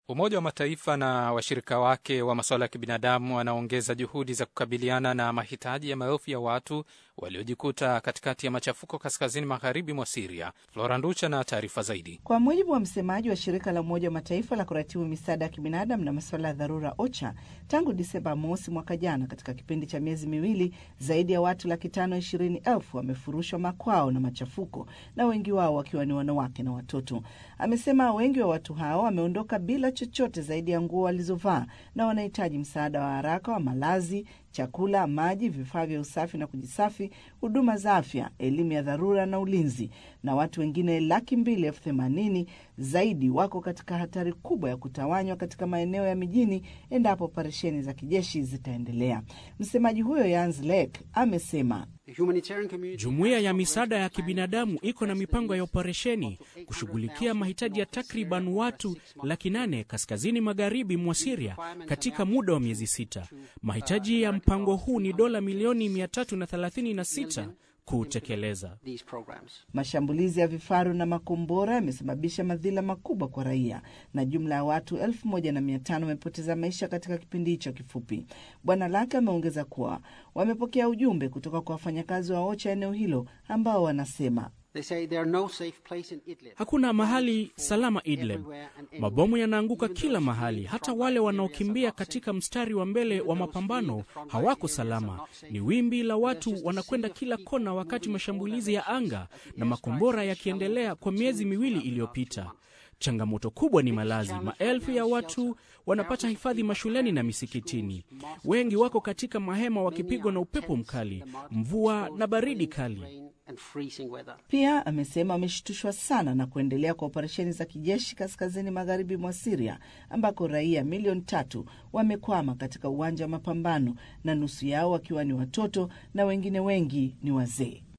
Umoja wa Mataifa na washirika wake wa masuala ya kibinadamu wanaongeza juhudi za kukabiliana na mahitaji ya maelfu ya watu waliojikuta katikati ya machafuko kaskazini magharibi mwa Siria. Flora Nducha na taarifa zaidi. Kwa mujibu wa msemaji wa shirika la Umoja wa Mataifa la kuratibu misaada ya kibinadamu na masuala ya dharura OCHA, tangu Disemba mosi mwaka jana, katika kipindi cha miezi miwili, zaidi ya watu laki tano ishirini elfu wamefurushwa makwao na machafuko, na wengi wao wakiwa ni wanawake na watoto. Amesema wengi wa watu hao wameondoka bila chochote zaidi ya nguo walizovaa na wanahitaji msaada wa haraka wa malazi, chakula, maji, vifaa vya usafi na kujisafi, huduma za afya, elimu ya dharura na ulinzi. Na watu wengine laki mbili elfu themanini zaidi wako katika hatari kubwa ya kutawanywa katika maeneo ya mijini endapo operesheni za kijeshi zitaendelea. Msemaji huyo Jens Lek amesema Jumuiya ya misaada ya kibinadamu iko na mipango ya operesheni kushughulikia mahitaji ya takriban watu laki nane kaskazini magharibi mwa Siria katika muda wa miezi sita. Mahitaji ya mpango huu ni dola milioni 336 kutekeleza. Mashambulizi ya vifaru na makombora yamesababisha madhila makubwa kwa raia na jumla ya watu elfu moja na mia tano wamepoteza maisha katika kipindi hicho kifupi. Bwana Lake ameongeza kuwa wamepokea ujumbe kutoka kwa wafanyakazi wa OCHA eneo hilo ambao wanasema Hakuna mahali salama Idlib. Mabomu yanaanguka kila mahali, hata wale wanaokimbia katika mstari wa mbele wa mapambano hawako salama. Ni wimbi la watu wanakwenda kila kona, wakati mashambulizi ya anga na makombora yakiendelea kwa miezi miwili iliyopita. Changamoto kubwa ni malazi. Maelfu ya watu wanapata hifadhi mashuleni na misikitini. Wengi wako katika mahema wakipigwa na upepo mkali, mvua na baridi kali. Pia amesema wameshtushwa sana na kuendelea kwa operesheni za kijeshi kaskazini magharibi mwa Siria ambako raia milioni tatu wamekwama katika uwanja wa mapambano na nusu yao wakiwa ni watoto na wengine wengi ni wazee.